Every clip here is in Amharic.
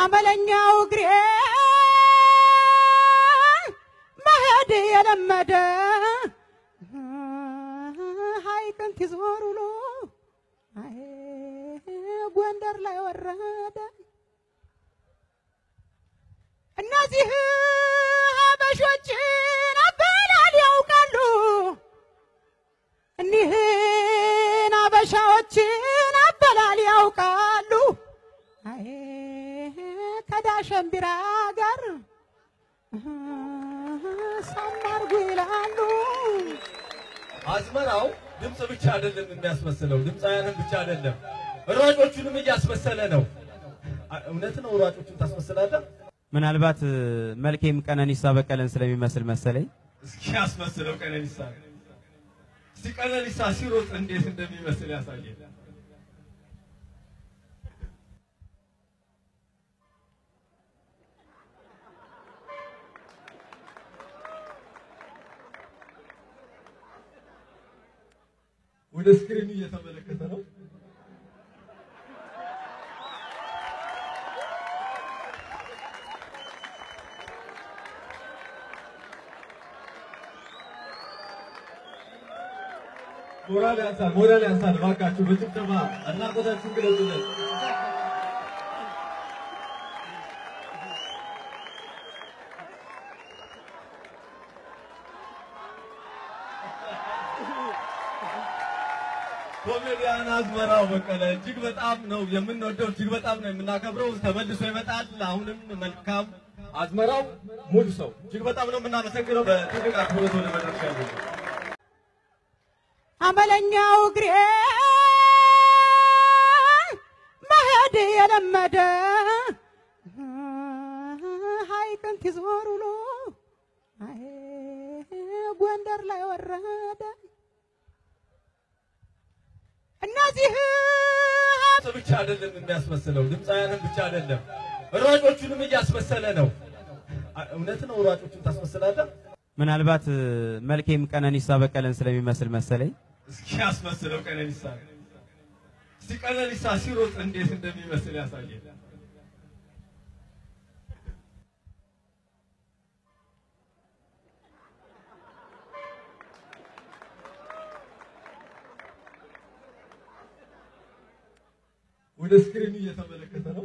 አመለኛው እግሬ መሄድ የለመደ ሐይቅን ትዞር ውሎ አይ ጎንደር ላይ ወረደ። እነዚህ ሀበሾችን አበላል ያውቃሉ። እኒህን አበሻዎችን አበላል ያውቃሉ። አይ ከዳሸን ቢራ ጋር ሳማርጉ ይላሉ። አዝመራው ድምፅ ብቻ አይደለም የሚያስመስለው፣ ድምፃውያንን ብቻ አይደለም ሯጮቹንም እያስመሰለ ነው። አ- እውነት ነው። ሯጮቹን ታስመስላለህ? ምናልባት መልኬም ቀነኒሳ በቀለን ስለሚመስል መሰለኝ። እስኪ ያስመስለው ቀነኒሳ። እስቲ ቀነኒሳ ሲሮጥ እንዴት እንደሚመስል ያሳየን። ወደ ስክሪኑ እየተመለከተ ነው። ሞራል ያንሳል፣ ሞራል ያንሳል። እባካችሁ በጭብጨባ አድናቆታችሁን ግለጹለት። ኮሜዲያን አዝመራው በቀለ እጅግ በጣም ነው የምንወደው፣ እጅግ በጣም ነው የምናከብረው። ተመልሶ ይመጣል። አሁንም መልካም አዝመራው ሙሉ ሰው እጅግ በጣም ነው የምናመሰግነው። በትልቅ አክብሮት ወደ መድረክ ያሉ አመለኛው እግሬ መሄድ የለመደ ሐይቅን ትዞር ውሎ አይ ጎንደር ላይ ወረደ። እነዚህ ድምፅ ብቻ አይደለም የሚያስመስለው፣ ድምፃውያንን ብቻ አይደለም ሯጮቹንም እያስመሰለ ነው። አ- እውነት ነው። ሯጮቹን ታስመስላለህ? ምናልባት መልኬም ቀነኒሳ በቀለን ስለሚመስል መሰለኝ። እስኪ ያስመስለው ቀነኒሳ። እስቲ ቀነኒሳ ሲሮጥ እንዴት እንደሚመስል ያሳየን። ወደ ስክሪኑ እየተመለከተ ነው።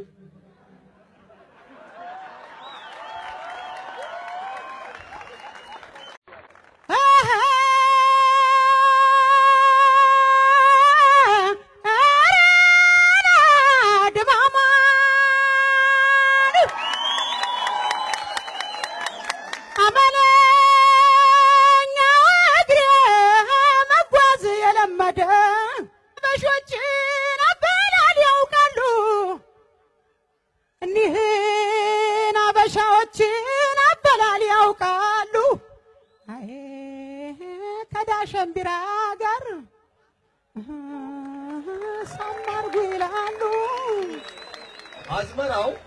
አመለኛው እግሬ መጓዝ የለመደ በሾችን አበላል ያውቃሉ። እኒህን አበሻዎችን አበላል ያውቃሉ። አይ ከዳሸን ቢራ ጋር ሳማርጉ ይላሉ። አዝመራው